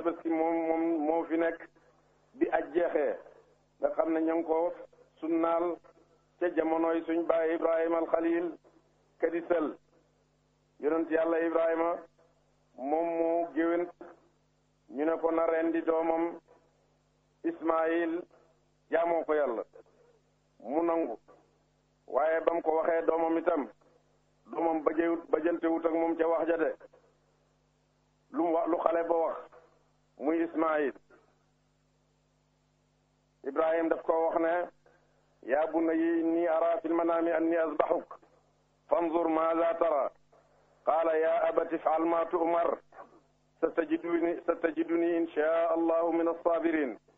tabaski moom moom moo fi nekk bi aj jeexee nga xam ne ña ngi ko sunnaal ca jamonoy suñ baay ibrahima al xalil kadisal yonent yàlla ibrahima moom moo géwén ñu ne ko na rendi doomam ismail jaamoo ko yàlla mu nangu waaye ba mu ko waxee doomam itam doomam bajewut bajantewut ak moom ca wax ja de lu mu wax lu xale ba wax muy ismail ibrahim daf ko wax ne yaa bunayya inni ara fi lmanaami anni asbaxuk fanzur maada tara qaala yaa abati ifal ma tu'mar satajiduni satajiduni insha allahu min alsabirin